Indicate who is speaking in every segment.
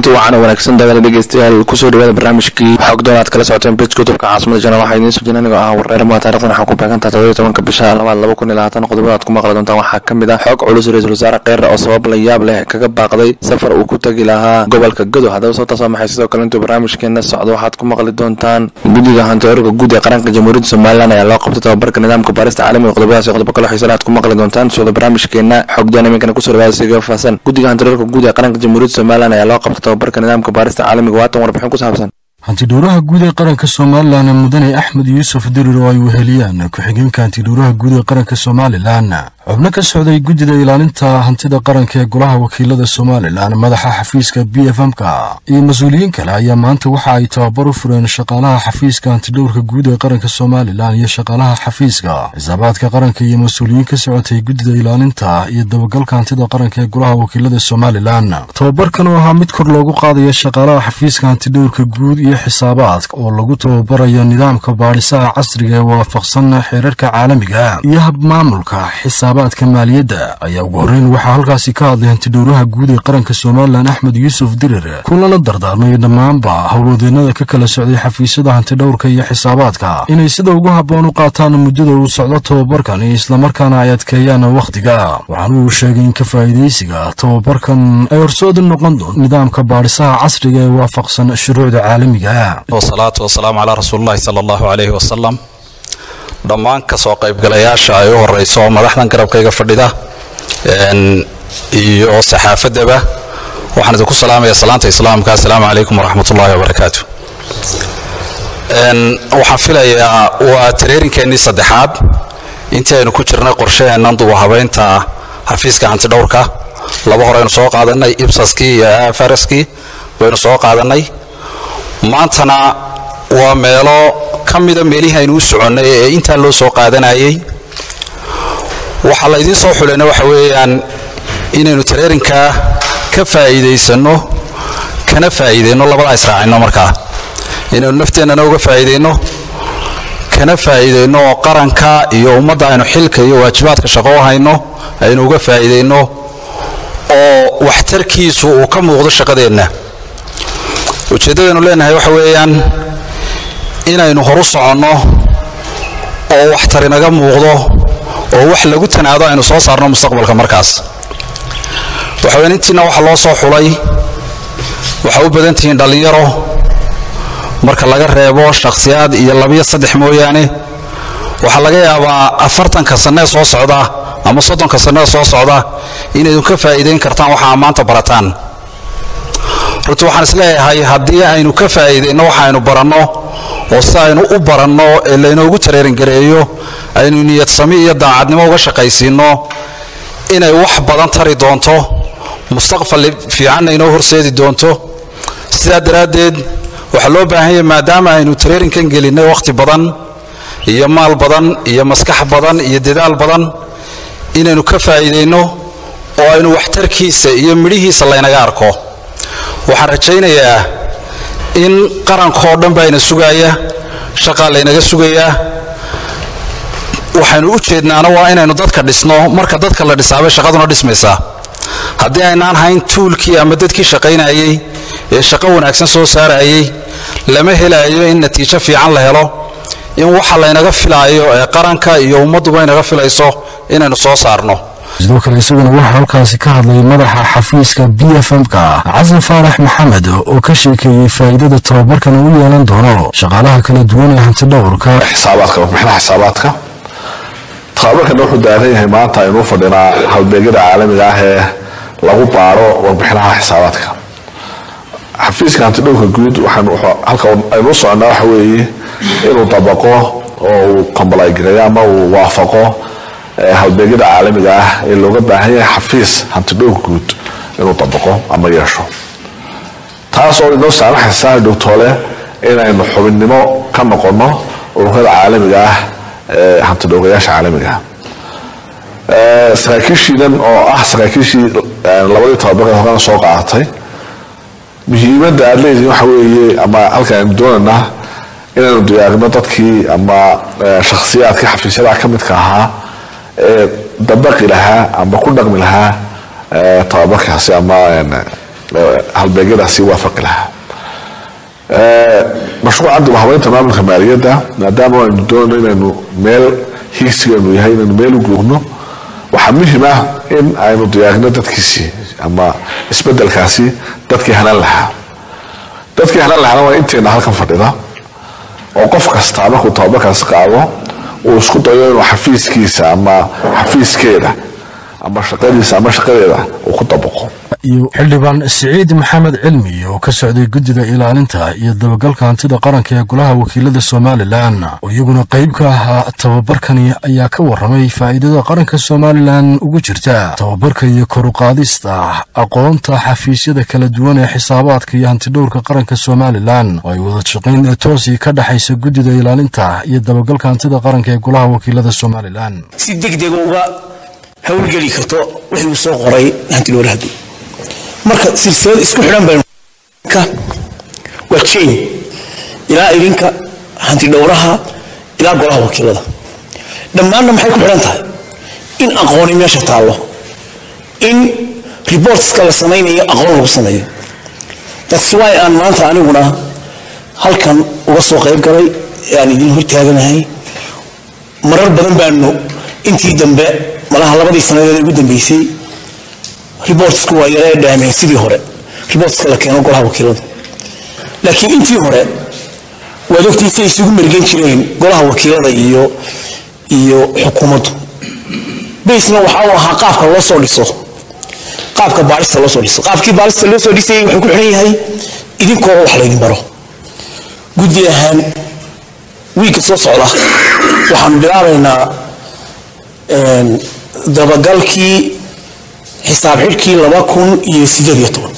Speaker 1: kulanti wacan oo wanaagsan dagaala dhegeystayaal kusoo dhawaada barnaamijkii xog doon aad kala socoteen bej kutubka caasimada janal waxaa idiin soo jira anigoo ah wareerma taarikhdan waxaa ku beegantaha toddobiyo tobanka bisha labaad laba kun iyo labaatan qodobada aad ku maqli doontaan waxaa ka mid ah xog culus ra-iisul wasaare kheyre oo sabab la yaab leh kaga baaqday safar uu ku tagi lahaa gobolka godo haddaba sababtaas waa maxay sidoo kale intuu barnaamijkeena socdo waxaad ku maqli doontaan guddiga hantiorka guud ee qaranka jamhuuriyadda somalilan ayaa loo qabtay tababarka nidaamka baarista caalamiga qodobadaas iyo qodobo kale xiisan aad ku maqli doontaan socdo barnaamijkeena xog doon iminkana kusoo dhawaada siga faahsan guddiga hantiorka guud ee qaranka jamhuuriyadda somalilan ayaa loo qabtay tababarka nidaamka baarista caalamiga waatan warbixin ku saabsan
Speaker 2: hantidhowraha guud ee qaranka somalilan mudane axmed yuusuf dirir oo ay weheliyaan ku-xigeenka hantidhowraha guud ee qaranka somalilan xubno ka socday guddida ilaalinta hantida qaranka ee golaha wakiilada somalilan madaxa xafiiska b f m-ka iyo mas-uuliyiin kale ayaa maanta waxa ay tababar u fureen shaqaalaha xafiiska hantidhowrka guud ee qaranka somalilan iyo shaqaalaha xafiiska xisaabaadka qaranka iyo mas-uuliyiin ka socotay guddida ilaalinta iyo dabagalka hantida qaranka ee golaha wakiilada somalilan tababarkan oo ahaa mid kor loogu qaadaya shaqaalaha xafiiska hantidhowrka guud iyo xisaabaadka oo lagu tababarayo nidaamka baadhisaha casriga ee waafaqsan xeerarka caalamiga iyo habmaamulka xisaabaadka maaliyadda ayaa ugu horreyn waxaa halkaasi ka hadlay hantidhowraha guud ee qaranka somalilan axmed yuusuf dirir kulana dardaarmay dhammaanba howlwadeennada ka kala socday xafiisyada hantidhowrka iyo xisaabaadka inay sida ugu habboon u qaataan muddada uu socdo tababarkan iyo islamarkaana ay adkeeyaan wakhtiga waxaana uu sheegay in ka faa'iidaysiga tababarkan ay horsoodi noqon doon nidaamka baadhisaha casriga ee waafaqsan shuruucda caalamiga
Speaker 3: wasalaatu wasalaamu calaa rasuulillahi sala allahu calayhi wasalam dhammaan kasoo qaybgalayaasha ay u horeyso oo madaxdan garabkayga fadhida iyo saxaafaddaba waxaan idinku salaamaya salaanta islaamka assalaamu calaykum waraxmat ullahi wabarakaatu waxaan filayaa waa tareerinkeenii saddexaad intii aynu ku jirnay qorshaheennan duba habeynta xafiiska hantidhowrka laba hore aynu soo qaadanay ibsaskii iyo afaraskii waynu soo qaadanay maantana waa meelo ka mida meelihii aynu u soconnay ee intaa loo soo qaadanayay waxaa la ydiin soo xulayna waxa weeyaan inaynu tareerinkaa ka faa'iidaysanno kana faa'iidayno labadaa israacino markaa inaynu nafteennana uga faa'iidayno kana faa'iidayno oo qaranka iyo ummadda aynu xilka iyo waajibaadka shaqo u hayno aynu uga faa'iidayno oo waxtarkiisu uu ka muuqdo shaqadeenna ujeeddadaynu leenahay waxa weeyaan inaynu horu soconno oo waxtar inaga muuqdo oo wax lagu tanaado aynu soo saarno mustaqbalka markaas waxa weyaan intiina waxa loo soo xulay waxaa u badan tihiin dhallinyaro marka laga reebo shakhsiyaad iyo labiyo saddex mooyaane waxaa laga yaabaa afartanka sannee soo socda ama soddonka sannee soo socda inaydun ka faa'iidayn kartaan waxaa maanta barataan runtii waxaan isleeyahay haddii aynu ka faa'iidayno waxa aynu baranno oo si aynu u baranno ee laynoogu tareeringareeyo aynu niyad sami iyo daacadnimo uga shaqaysiinno inay wax badan tari doonto mustaqbal fiicanna inoo horseedi doonto sidaa daraaddeed waxaa loo baahan yahay maadaama aynu tareerinkan gelinnay wakhti badan iyo maal badan iyo maskax badan iyo dadaal badan inaynu ka faa'iidayno oo aynu waxtarkiisa iyo midhihiisa laynaga arko waxaan rajaynayaa in qarankoo dhan baa ina sugaaya shaqaa laynaga sugayaa waxaynu u jeednaana waa inaynu dadka dhisno marka dadka la dhisaabay shaqaduna dhismaysaa haddii aynaan hayn tuulkii ama dadkii shaqaynayay ee shaqo wanaagsan soo saarayay lama helaayo in natiijo fiican la helo in waxa laynaga filaayo ee qaranka iyo ummadduba inaga filayso inaynu soo saarno
Speaker 2: sidoo kale isaguna waxaa halkaasi ka hadlay madaxa xafiiska b f m-ka casan faarax maxamed oo ka sheekeeyey faa'iidada tababarkan uu yeelan doono shaqaalaha kala duwan ee hantidhowrka
Speaker 4: xisaabaadka warbixinaha xisaabaadka tababarkana wuxuu daaran yahay maanta aynuu fadhinaa halbeegyada caalamiga ah ee lagu baaro warbixinaha xisaabaadka xafiiska hantidhowrka guud halka aynuu soconnaa waxa weeye inuu dabaqo oo uu kombalaygareeyo ama uu waafaqo halbeegyada caalamiga ah ee looga baahan yahay xafiis hantidhowrka guud inuu dabaqo ama yeesho taas oo inoo saamaxaysa dhowtoole inaynu xubinnimo ka noqonno ururada caalamiga ah ee hantidhowrayaasha caalamiga ah saraakiishiinan oo ah saraakiishii labadii tobabaree horena soo qaadatay muhiimadda aad leedihin waxa weeye ama halka aynu doonaynaa inaynu diyaarino dadkii ama shakhsiyaadkii xafiisyadaha ka midka ahaa ee dabaqi lahaa ama ku dhaqmi lahaa tababarkaasi ama halbeegyadaasi waafaqi lahaa mashruuca dib habeynta maamulka maaliyadda maadaama aynu doonayno inaynu meel higsigeenu yahay inaynu meel u guurno waxaa muhim ah in aynu diyaarino dadkiisii ama isbedelkaasi dadkii hanan lahaa dadkii hanan lahaana waa inteena halkan fadhida oo qof kastaa markuu tababarkaasi qaado uu isku dayo inuu xafiiskiisa ama xafiiskeeda ama shaqadiisa ama shaqadeeda uu ku dabaqo
Speaker 2: iyo xildhibaan siciid maxamed cilmi oo ka socday guddida ilaalinta iyo dabagalka hantida qaranka ee golaha wakiilada somalilan oo iyaguna qayb ka ahaa tababarkani ayaa ka warramay faa'iidada qaranka somalilan ugu jirta tababarka iyo koruqaadista aqoonta xafiisyada kala duwan ee xisaabaadka iyo hantidhowrka qaranka somalilan oo ay wada shaqayn toosi ka dhexaysa guddida ilaalinta iyo dabagalka hantida qaranka ee golaha wakiilada somalilan
Speaker 5: si degdega uga howlgeli karto wixii uu soo qoray hantidhowrahadu marka silsilad isku xidhan baynu waa jain ilaa idinka hantidhowraha ilaa golaha wakiilada dhammaanna maxay ku xidhan tahay in aqooni meesha taallo in reportska la samaynayo aqoon lagu sameeyo that's why aan maanta aniguna halkan uga soo qayb galay ee aan idin hortaaganahay marar badan baanu intii dambe malaha labadii sanadeed ugu dambeysay reportsku waa yaree dhaameen sidii hore reportska la keeno golaha wakiilada laakiin intii hore waad ogtiisay isugu mergen jireen golaha wakiilada iyo iyo xukuumaddu baysna waxa uu ahaa qaabka loo soo dhiso qaabka baarista loo soo dhiso qaabkii baarista loo soo dhisayay wuxuu ku xidhan yahay idinkoo wax laydin baro guddi ahaan wiigga soo socda waxaanu bilaabaynaa dabagalkii xisaab xidhkii laba kun iyo sideed iyo toban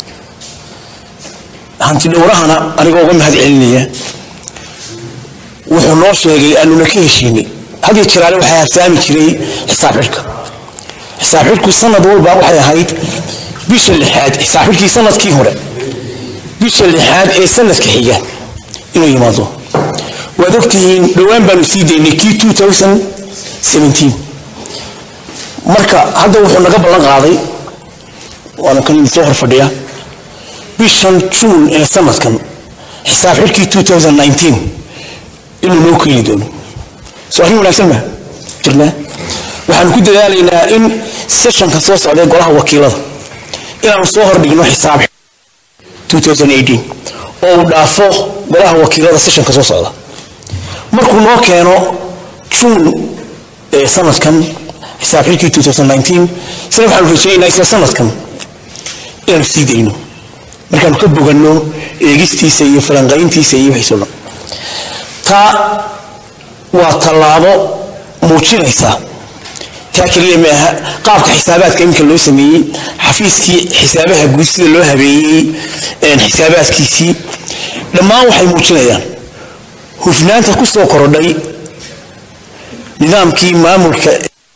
Speaker 5: hantidhowrahana anigoo uga mahad celinaya wuxuu noo sheegay aanuna ka heshiinay hadiyo jiraale waxaa harsaami jiray xisaab xidhka xisaab xidhku sanad walba waxay ahayd bisha lixaad xisaab xidhkii sanadkii hore bisha lixaad ee sanadka xiga inuu yimaado waad ogtihiin dhowaan baanu sii daynay kii marka hadda wuxuu naga ballan qaaday waana kan idin soo hor fadhiya bishan juun ee sanadkan xisaab xidhkii inuu noo keeni doono soo arrin wanaagsan ma jirnaa waxaanu ku dadaalaynaa in sessionka soo socda ee golaha wakiilada inaanu soo hordhigno xisaab oo uu dhaafo golaha wakiilada sessionka soo socda markuu noo keeno juun ee sanadkan xisaab xilkii isna waxaanu rajaynaynaa isla sanadkan inaanu sii dayno markaanu ka boganno eegistiisa iyo falanqayntiisa iyo wixiisoo dhan taa waa tallaabo muujinaysa taa keliya maaha qaabka xisaabaadka iminka loo sameeyey xafiiskii xisaabaha guud sida loo habeeyey xisaabaadkiisii dhammaan waxay muujinayaan hufnaanta ku soo korodhay nidaamkii maamulka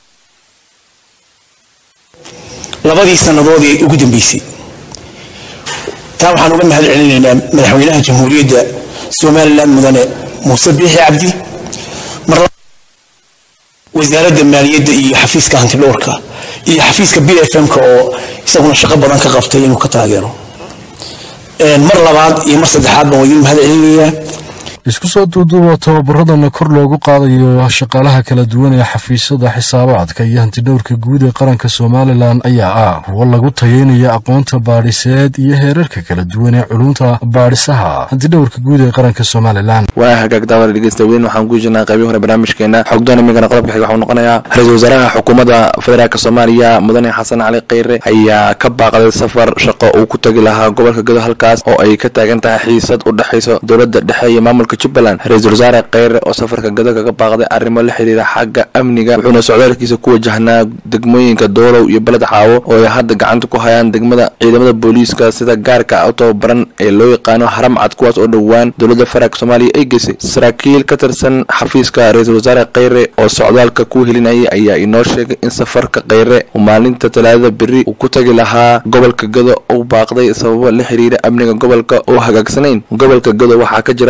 Speaker 5: labadii sannadood ee ugu dambeysay taa waxaan uga mahad celinaynaa madaxweynaha jamhuuriyadda somalilan mudane muuse biixi cabdi mar wasaaradda maaliyadda iyo xafiiska hantidhowrka iyo xafiiska b f m-ka oo isaguna shaqo badan ka qabtay inuu ka taageero mar labaad iyo mar saddexaad baan idin mahad celinayaa
Speaker 2: isku soo duuduuba tababaradana kor loogu qaadayo shaqaalaha kala duwan ee xafiisyada xisaabaadka iyo hantidhowrka guud ee qaranka somalilan ayaa ah kuwo lagu tayeynaya aqoonta baadhiseed iyo heerarka kala duwan ee culunta baadhisaha hantidhowrka guud ee qaranka somalilan
Speaker 1: waa hagaag daawada dhegeysta weyn waxaan ku jirnaa qaybii hore barnaamijkeena xogdoon imikana qodobka xiga waxuu noqonayaa ra-iisul wasaaraha xukuumadda federaalk soomaaliya mudane xasan cali kheyre ayaa ka baaqday safar shaqo uu ku tagi lahaa gobolka gedo halkaas oo ay ka taagan tahay xiisad u dhexayso dowladda dhexe iyo maamulka jubbaland ra-iisul wasaare kheyre oo safarka gado kaga baaqday arrimo la xiriira xagga amniga wuxuuna socdaalkiisa ku wajahnaa degmooyinka doolow iyo beled xaawo oo ay hadda gacanta ku hayaan degmada ciidamada booliiska sida gaarka u tababaran ee loo yaqaano haramcad kuwaas oo dhowaan dowladda federaalk soomaaliya ay geysay saraakiil ka tirsan xafiiska ra-iisul wasaare kheyre oo socdaalka ku helinayay ayaa inoo sheegay in safarka kheyre uu maalinta talaadada beri uu ku tagi lahaa gobolka gado uu baaqday sababo la xiriira amniga gobolka oo hagaagsanayn gobolka gado waxaa ka jira dhaqdhaqaaq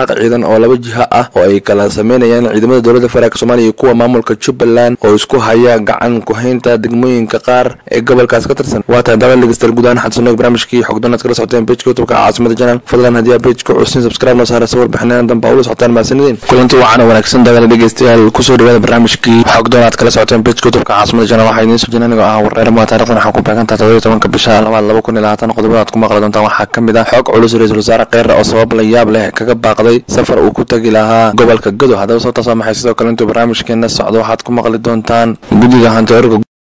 Speaker 1: dhaqdhaqaaq ciidan oo laba jiha ah oo ay kala sameynayaan ciidamada dowladda federaalk soomaaliya iyo kuwa maamulka jubbaland oo isku haya gacan ku-haynta degmooyinka qaar ee gobolkaas ka tirsan waa tahay daawad dhegeystayaal guud ahaan xadsunog barnaamijkii xogdoonaad kala socoteen pejka youtubeka caasimada janal fadlan haddii aa pejka cusnin subscribe noo saara sawir bixineen danba ula socotaan mahadsanideen kulanti wacan oo wanaagsan daawada dhegeystayaal kusoo dhawaada barnaamijkii xogdoonaad kala socoteen pejka youtubeka caasimada janal waxaa idiin soo jina anigoo ah wareer maa taarikhdan waxaa ku beegantaa toddobiyo tobanka bisha labaad laba kun iyo labaatan qodobada aad ku maqli doontaan waxaa ka mid ah xog culus ra-iisul wasaare kheyre oo sabab la yaab leh kaga baaqday safar uu ku tagi lahaa gobolka gado haddaba sababtaas waa maxay sidoo kale intuu barnaamijkeena socdo waxaad ku maqli doontaan guddiga hantiorka